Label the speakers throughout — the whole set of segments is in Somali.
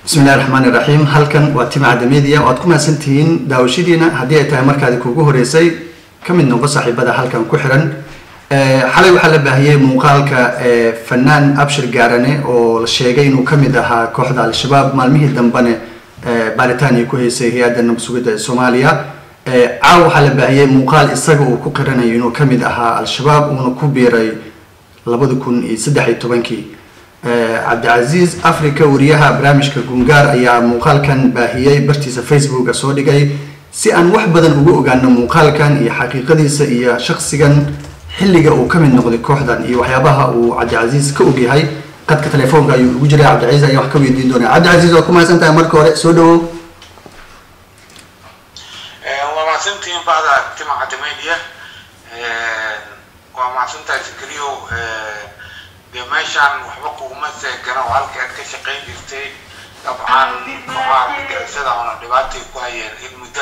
Speaker 1: bismillahi raxmaani raxiim halkan waa timcadda media oo aad ku mahadsantihiin daawashadiina haddii ay tahay markaadi kuugu horeysay ka mid noqo saaxiibada halkan ku xiran xalay waxaa la baahiyey muuqaalka fanaan abshir gaarane oo la sheegay inuu kamid ahaa kooxda al-shabaab maalmihii dambene baaritaaniya ku heysay hay-adda nabadsugidda ee soomaaliya caaw waxaa la baahiyey muuqaal isaga uu ku qiranayo inuu kamid ahaa al-shabaab uuna ku biiray labada kun iyo saddex iyo tobankii cabdicasiis africa wariyaha barnaamijka gungaar ayaa muuqaalkan baahiyey bartiisa facebooka soo dhigay si aan wax badan uga ogaano muuqaalkan iyo xaqiiqadiisa iyo shaksigan xilliga uu ka mid noqday kooxdan iyo waxyaabaha uu cabdicasiis ka ogyahay qadka telefoonka ayuu ugu jiray cabdicasiis ayaa wax ka weydiin doonaa cabdicasiis waa ku mahadsan tahay marka hore soo dhawow
Speaker 2: waa mahadsantihiin bacda timacadda media waa mahadsantahay zakariyo dee meeshaan waxba kuguma seegana oo halkii aad ka shaqayn jirtay dabcan kooxaha argagixisada oona dhibaatay ku hayeen in muddo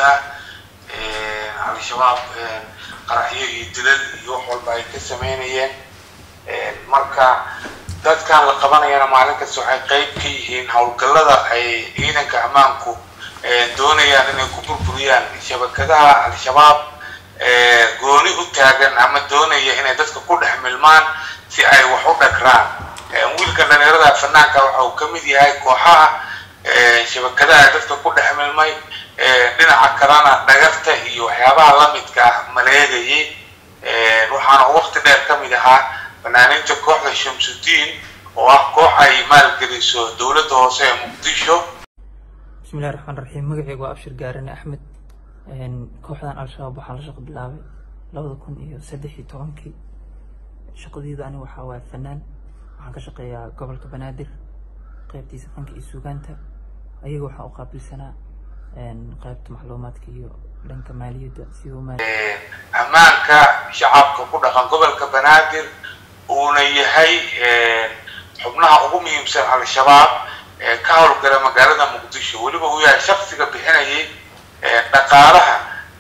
Speaker 2: ah al-shabaab qaraxyo iyo dilal iyo wax walba ay ka sameynayeen marka dadkan la qabanayana maalin kasta waxay qeyb ka yihiin howlgallada ay ciidanka ammaanku doonayaan inay ku burburiyaan shabakadaha al-shabaab gooni u taagan ama doonaya inay dadka ku dhex milmaan si ay wax u dhagraan wiilka dhalinyarada fanaanka waxa uu ka mid yahay kooxaha shabakadaha dadka ku dhex milmay dhinaca kalena dhagarta iyo waxyaabaha lamidka ah maleegayay waxaana waqti dheer ka mid ahaa fanaaniinta kooxda shamsudiin oo ah koox ay maalgeliso dowladda hoose ee muqdisho
Speaker 3: bismillahi raxmaan raxiim magaceyga waa abshir gaarane axmed kooxdan al-shabaab waxaan la shaqo bilaabay labada kun iyo saddex iyo tobankii shaqadeyda ani waxaa waaya fanaan waxaan ka shaqeeyaa gobolka banaadir qeybtiisa fanka iyo suugaanta ayaga waxaan u qaabilsanaa qaybta macluumaadka iyo dhanka maaliyadda siduu maal
Speaker 2: ammaanka shacabka ku dhaqan gobolka banaadir uuna yahay xubnaha ugu muhiimsan al-shabaab ee ka howlgala magaalada muqdisho weliba uu yahay shaksiga bixinayay dhaqaalaha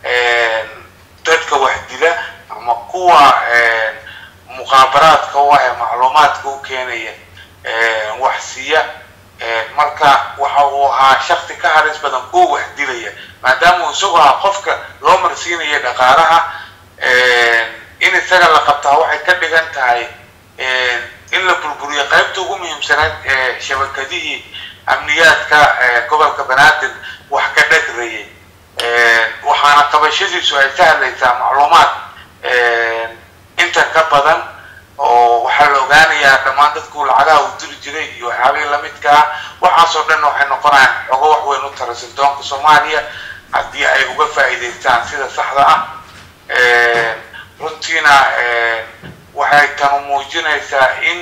Speaker 2: dadka wax dila ama kuwa muqaabaraadka u ah ee macluumaadka u keenaya wax siiya marka waxa uu ahaa shaksi ka halis badan kuwa wax dilaya maadaama uu isagu ahaa qofka loo marsiinaya dhaqaalaha in isaga la qabtaa waxay ka dhigan tahay in la burburiyo qaybta ugu muhiimsanayd ee shabakadihii amniyaadka gobolka banaadir wax ka dhagrayay waxaana qabashadiisu ay sahlaysaa macluumaad inta ka badan oo waxaa la ogaanayaa dhammaan dadku lacagaha uu diri jiray iyo waxyaabihii lamidka ah waxaasoo dhan waxay noqonayaan xogo wax weyn u tara sirdoonka soomaaliya haddii ay uga faa'iidaystaan sida saxda ah runtiina waxay tanu muujinaysaa in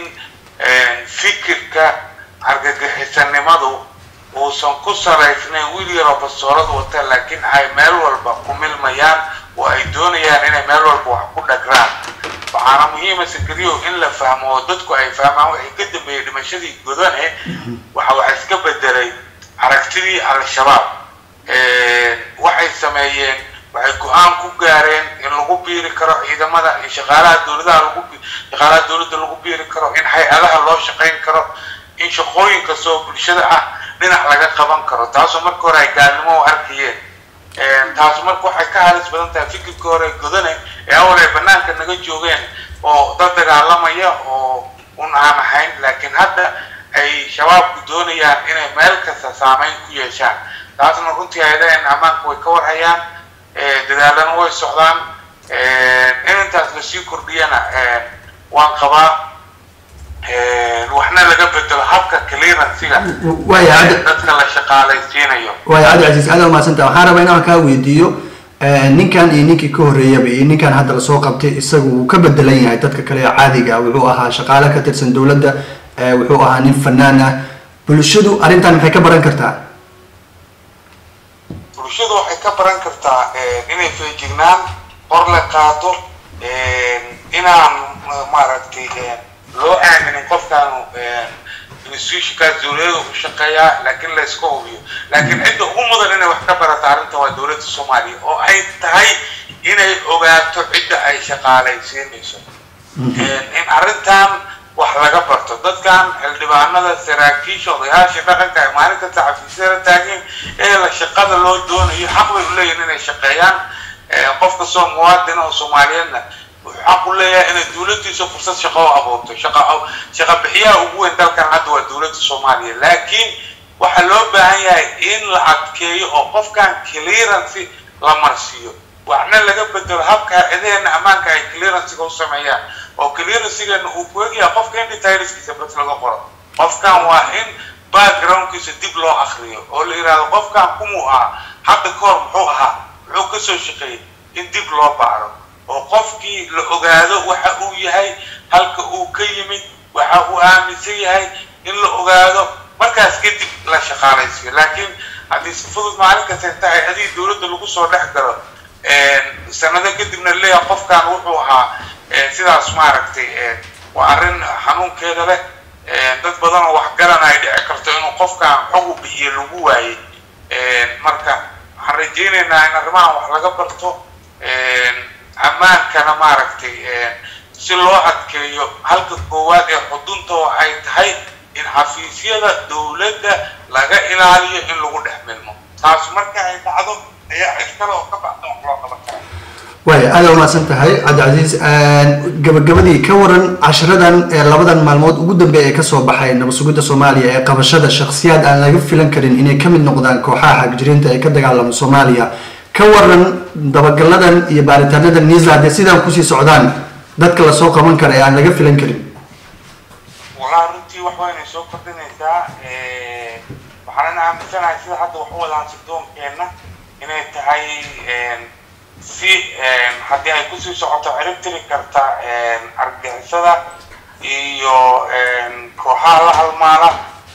Speaker 2: fikirka argagixisanimadu uusan ku salaysnayn wiil yaroo bastoolad wata laakiin ay meel walba ku milmayaan oo ay doonayaan inay meel walba wax ku dhagraan waxaana muhiima sakariyo in la fahmo oo dadku ay fahmaan waxay ka dambeeyey dhimashadii godane waxa wax iska bedelay aragtidii al-shabaab waxay sameeyeen waxay go-aan ku gaareen in lagu biiri karo ciidamada in shaqaalaha dowladaha lagu shaqaalaha dowladda lagu biiri karo in hay-adaha loo shaqayn karo in shaqooyin kastoo bulshada ah dhinac laga qaban karo taasoo marka hore ay gaalnimo u arkayeen taas marka waxay ka halis badan tahay fikirka hore godane ee awal ay banaanka naga joogeen oo dad dagaalamaya oo un aan ahayn laakiin hadda ay shabaabku doonayaan inay meel kasta saameyn ku yeeshaan taasna runtii hay-adahen ammaanka way ka warhayaan dadaalana way socdaan in intaas lasii kordhiyana waan qabaa waxna laga bedelo habka clearansiga dadka la shaqaalaysiinayo
Speaker 1: waaya cabdicasiis aada umahadsanta waxaan rabaa inaan kaa weydiiyo ninkan iyo ninkii ka horreeyaba iyo ninkan hadda lasoo qabtay isagu wuu ka bedelan yahay dadka kale ee caadiga wuxuu ahaa shaqaale ka tirsan dowladda wuxuu ahaa nin fanaan ah bulshadu arrintan maxay ka baran kartaa
Speaker 2: bulshadu waxay ka baran kartaa inay feejignaan hor la qaato inaan maaragtay loo aaminin qofkaanu institutionkaas dowladada u shaqeeyaa laakiin la iska hubiyo laakiin cidda ugu mudan inay wax ka barata arrinta waa dowladda soomaaliya oo ay tahay inay ogaato cidda ay shaqaalaysiinayso in arrintan wax laga barto dadkan xildhibaanada saraakiisha odayaasha dhaqanka ay maalin kasta xafiisyada taageen ee la shaqada loo doonayo xaq bay u leeyihin inay shaqeeyaan qof kastoo muwaadin oo soomaaliyeedna wuxuu xaq u leeyahay inay dowladdiisa fursad shaqo u abuurto shaqa shaqa bixiyaha ugu weyn dalkan hadda waa dowladda soomaaliya laakiin waxaa loo baahan yahay in la adkeeyo oo qofkan clearance la marsiiyo waxna laga bedelo habka edeena ammaanka ay clearancega u sameeyaan oo clearancegana uu ku egyahay qofka indhitiriskiisa bas laga qoro qofkan waa in backgroundkiisa dib loo akriyo oo la yidhahdo qofkan kumuu ahaa hadda ka hor muxuu ahaa muxuu kasoo shaqeeyey in dib loo baaro oo qofkii la ogaado waxa uu yahay halka uu ka yimid waxa uu aaminsan yahay in la ogaado markaas kadib la shaqaalaysiyo laakiin haddii si fudud maalin kasta inta ay adii dowladda lagu soo dhex galo sanado kadibna leeyahay qofkan wuxuu ahaa sidaas maaragtay waa arrin xanuunkeeda leh dad badan oo waxgaran ay dhici karto inuu qofkan xog u bixiyo lagu waayey marka waxaan rajaynaynaa in arrimahan wax laga barto ammaankana maaragtay si loo adkeeyo halka koowaad ee xuduntoo ay tahay in xafiisyada dowladda laga ilaaliyo in lagu dhex milmo taas marka ay dhacdo ayaa cid kale oo ka baxda wax loo qaban kara
Speaker 1: waaya aada umahadsan tahay cabdicasiis gabagabadii ka waran cashiradan ee labadan maalmood ugu dambeeya ee kasoo baxay nabad sugidda soomaaliya ee qabashada shakhsiyaad aan laga filan karin inay ka mid noqdaan kooxaha xagjiriinta ee ka dagaalama soomaaliya ka waran dabagaladan iyo baaritaanada nisa haddee sidaan kusii socdaan dadka lasoo qaban kara ee aan laga filan karin
Speaker 2: walaa runtii wax waynay soo kordhinaysaa waxaanan aaminsanahay sida hadda wax u wadaan sirdoonkeenna inay tahay si haddii ay kusii socoto cirib tiri karta argixisada iyo kooxaha la halmaala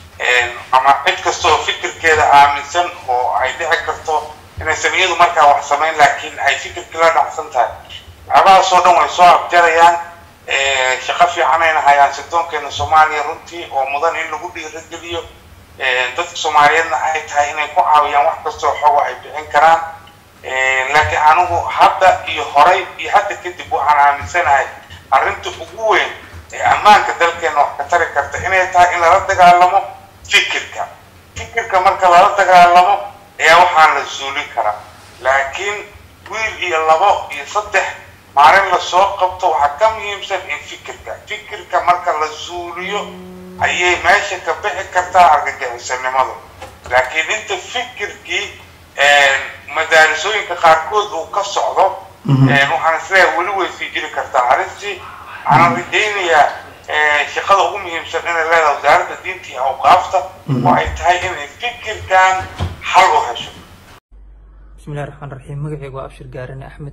Speaker 2: ama cid kasta oo fikirkeeda aaminsan oo ay dhici karto inaysan iyadu markaa wax samayn laakiin ay fikirkii la dhacsan tahay waxyaabahaasoo dhan way soo abjarayaan shaqo fiicanayna hayaan sirdoonkeena soomaaliya runtii oo mudan in lagu dhiirageliyo dadka soomaaliyeedna ay tahay inay ku caawiyaan wax kastoo xogo ay bixin karaan laakiin anigu hadda iyo horay iyo hadda kadib waxaan aaminsanahay arrinta ugu weyn ee ammaanka dalkeena wax ka tari karta inay tahay in lala dagaalamo fikirka fikirka marka lala dagaalamo ayaa waxaan la suulin karaa laakiin wiil iyo labo iyo saddex maalin lasoo qabto waxaa ka muhiimsan in fikirka fikirka marka la suuliyo ayay meesha ka bixi kartaa argagixisanimadu laakiin inta fikirkii madaarisooyinka qaarkood uu ka socdo waxaan isleeyahay weli way sii jiri kartaa arrintii waxaan rajaynayaa shaqada ugu muhiimsan inay leedahay wasaaradda diinta iyo awqaafta oo ay tahay inay fikirkan xal u hesho
Speaker 3: bismillahi raxmaan raxiim magacaygu waa abshir gaarane axmed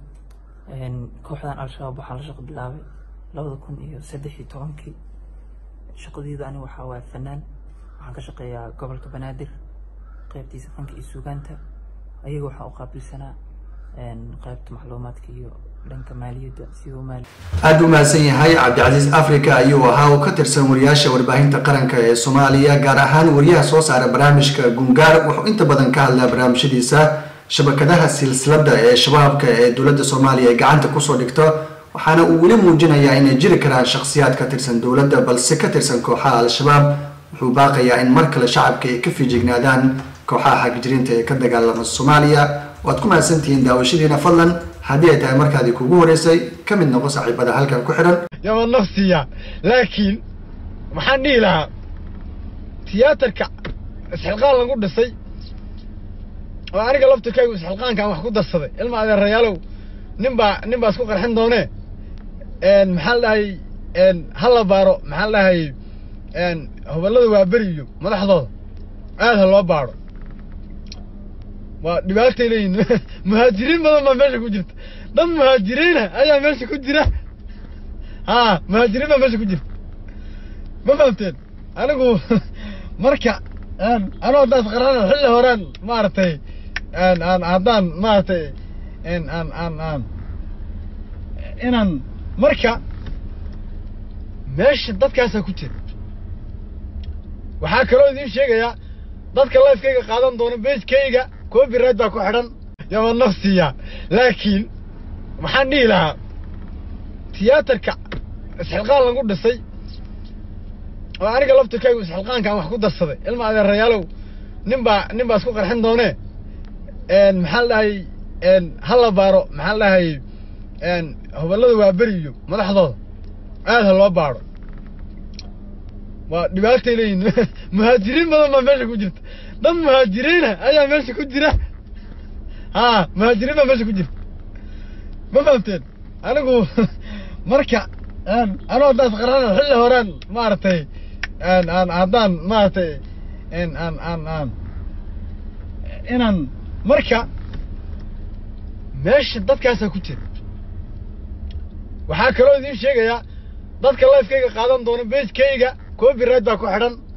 Speaker 3: kooxdan al-shabaab waxaan la shaqo bilaabay labada kun iyo saddex iyo tobankii shaqadeyda ani waxaa waaya fanaan waxaan ka shaqeeyaa gobolka banaadir qaybtiisa fanka iyo suugaanta ayaga waxaa u qaabilsanaa qaybta macluumaadka iyo dhanka maaliyadda sidoo maali
Speaker 1: aada u mahadsan yahay cabdicasiis africa ayuu ahaa oo ka tirsan wariyaasha warbaahinta qaranka ee soomaaliya gaar ahaan wariyaha soo saara barnaamijka gungaar wuxuu inta badan ka hadlaa barnaamijyadiisa shabakadaha silsilada ee shabaabka ee dowladda soomaaliya ay gacanta kusoo dhigto waxaana uu weli muujinayaa inay jiri karaan shakhsiyaad ka tirsan dowladda balse ka tirsan kooxaha al-shabaab wuxuu baaqayaa in mar kale shacabka ay ka fiijignaadaan kooxaha xagjiriinta ee ka dagaalama soomaaliya waad ku mahadsantihiin daawashadiina fadlan haddii ay tahay markaadii kugu horeysay ka mid noqo saaxiibada halkan ku xidhan
Speaker 4: yaba nafsiya laakiin maxaan dhihi lahaa tiyaatarka isxilqaan lagu dhisay oo aniga laftirkaygu isxilqaankaan wax ku darsaday ilma adeerayaalow nin baa nin baa isku qarxin doonee maxaa la dhahay ha la baaro maxaa la dhahay hoballada waa beri iyo madaxdooda aad ha loo baaro waa dhibaatay leeyihin muhaajiriin badan baa meesha ku jirta dad muhaajiriina ayaa meesha ku jira ha muhaajiriin baa meesha ku jirta ma fahamteen anigu marka anoo haddaas qarana xilli horaan maaragtay aan haddaan maaragtay aan aan aan inaan marka meesha dadkaasaa ku jira waxaa kaloo idiin sheegayaa dadka lifekayga qaadan doona bejkayga copyright baa ku xidhan yaba nafsiya laakiin maxaan dhihi lahaa tiyaatarka isxilqaan lagu dhisay oo aniga laftirkaygu isxilqaankaan wax ku darsaday ilma adeerayaalow nin baa nin baa isku qarxin doonee maxaa la dhahay ha la baaro maxaa la dhahay hoballada waa beri iyo madaxdooda aad ha loo baaro waa dhibaatay leeyihin muhaajiriin badan baa meesha ku jirta dad muhaajiriina ayaa meesha ku jira ha muhaajiriin baa meesha ku jirta ma fahamteen anigu marka anoo haddaas qarana xilli horaan maaragtay aan haddaan maaragtay aan aan aan inaan marka meesha dadkaasaa ku jira waxaa kaloo idiin sheegayaa dadka lifekayga qaadan doona bagekayga copyright baa ku xidhan